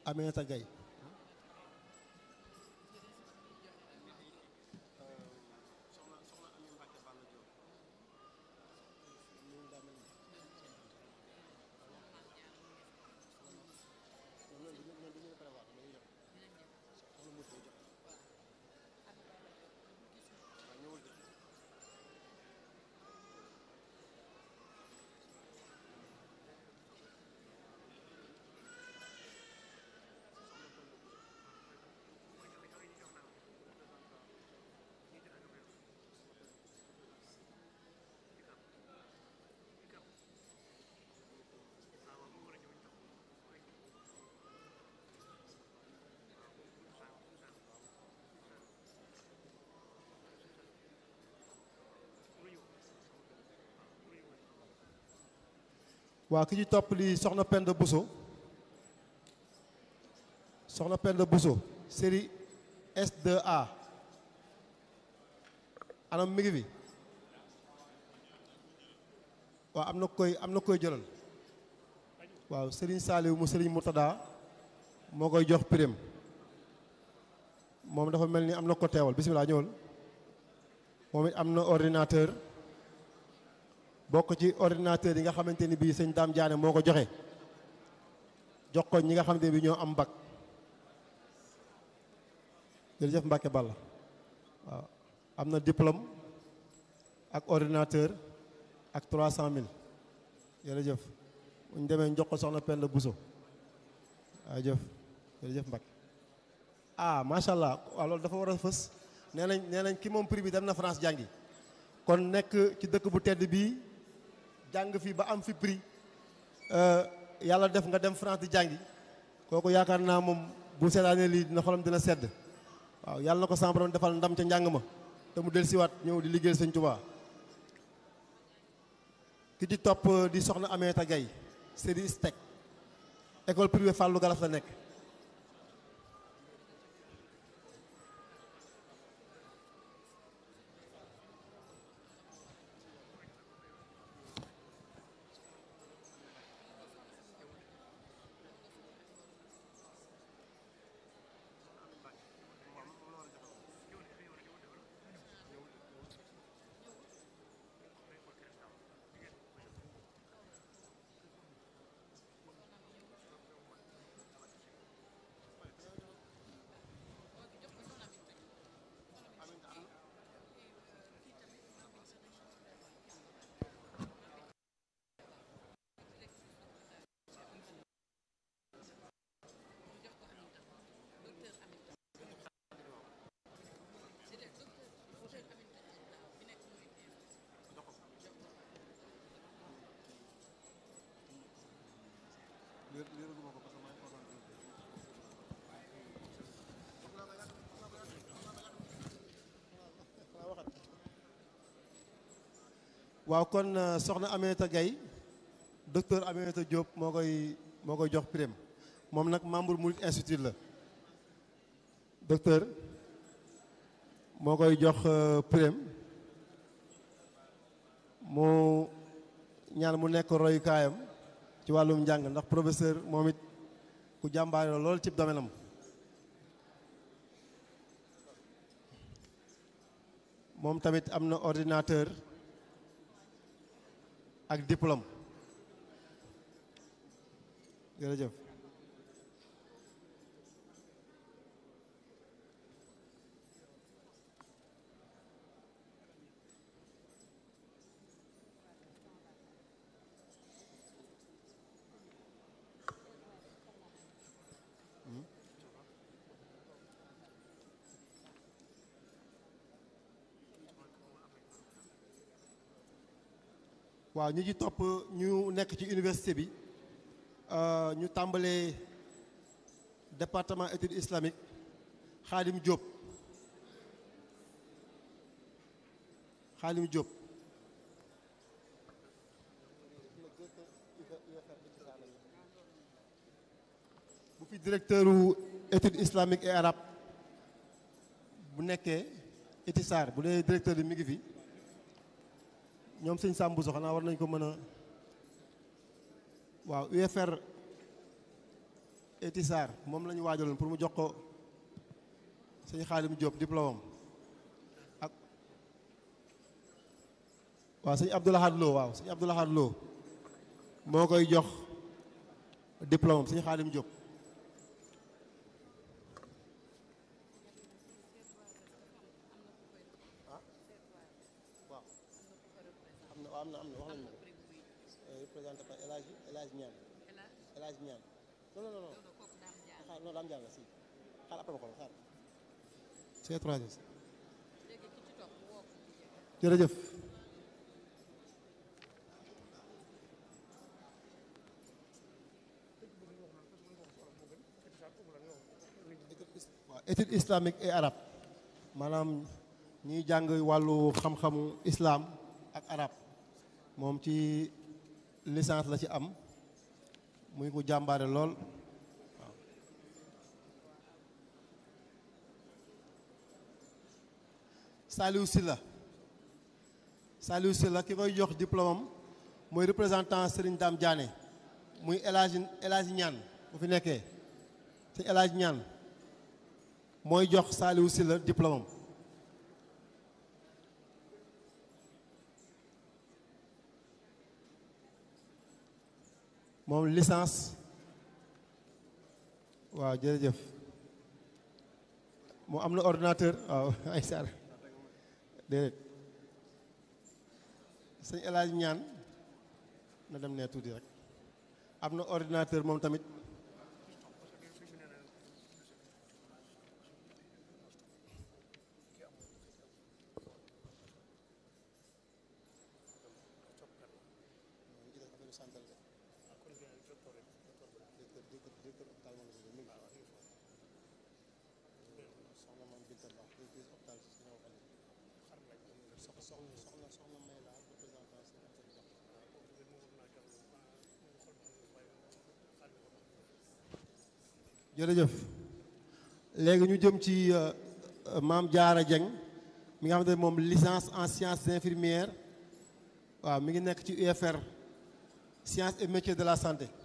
Aminata Gaye waa ki ci topp di soxna Penda Bousso soxna Penda Bousso série S2A anam mi ngi fi waaw am na koy am na koy jëlal waaw Serigne Saliou mu Serigne Moutada moo koy jox prime moom dafa mel ni am na ko teewal bisimilah ñëwal moom it am na ordinateur bokk ci ordinateur yi nga xamante ni bii sëñ Dame Diané moo ko joxe jox ko ñi nga xamante ni bii ñoo am bac jërëjëf Mbacke Balla waaw am na diplôme ak ordinateur ak 300000 jërëjëf bu ñu demee jox ko soxna Penda Bousso waaw jëf jërëjëf Mbacke ah macha allah waaw loolu dafa war a fës nee nañ nee nañ ki moom prix bi dem na France jàngi kon nekk ci dëkk bu tedd bii jàng fi ba am fi prix yàlla def nga dem France di jàngi kooku yaakaar naa moom bu seetaanee lii dina xolam dina sedd waaw yàlla na ko sama borom defal ndam ca njàng ma te mu del siwaat ñëw di liggéeyal sëñ Tuubaa ki ci topp di soxna Aminata Gaye série STEC école privée Fallou Galas la nekk waaw kon soxna Aminata Gaye docteur Aminata Diop moo koy moo koy jox prime moom nag membre Mouride Institute la docteur moo koy jox prime mu ñaan mu nekk royukaayam ci wàllum njàng ndax professeur moom it ku jàmbaare la lool ci domaine am moom tamit am na ordinateur ak diplôme jërëjëf waaw ñu ci topp ñu nekk ci université bi ñu tàmbalee département études islamiques Xaadim Diop Xaadim Diop bu fi directeur u études islamiques et arabes bu nekkee Itisar bu dee directeur bi mi ngi fi ñoom sëñ Sambu so xanaa war nañ ko mën a waaw UFR Eti Sarr moom la ñu waajaloon pour mu jox ko sëñ Xaalim Diop diplôme am ak waaw sëñ Abdoulahad Lo waaw sëñ Abdoulahad Lo moo koy jox diplôme am sëñ Xaalim Diop waaw am na am na am na wax nañu ma ko représenté par El Hadj El Hadj Niane El Hadj Niane non non non xaar non daam jàng si xaar après ma ko xaar c'est trois jërëjëf waaw étude islamique et arabe maanaam ñiy jàng wàllu xam-xamu islam ak arab moom ci licence la ci am muy ko jàmbaare lool waaw Saliou Sylla Saliou Sylla ki koy jox diplôme am mooy représentant Serigne Dame Diané muy El Hadj El Hadj Niane bu fi nekkee ci El Hadj Niane mooy jox Saliou Sylla diplôme am moom licence waaw jërëjëf moom am na ordinateur waaw ay sar déedéet sëñ El Hadj ñaan na dem ne tuuti rek am na ordinateur moom tamit jërëjëf léegi ñu jëm ci maam Diarra Dieng mi nga xamante ne moom licence en sciences infirmières waaw mi ngi nekk ci UFR sciences et métiers de la santé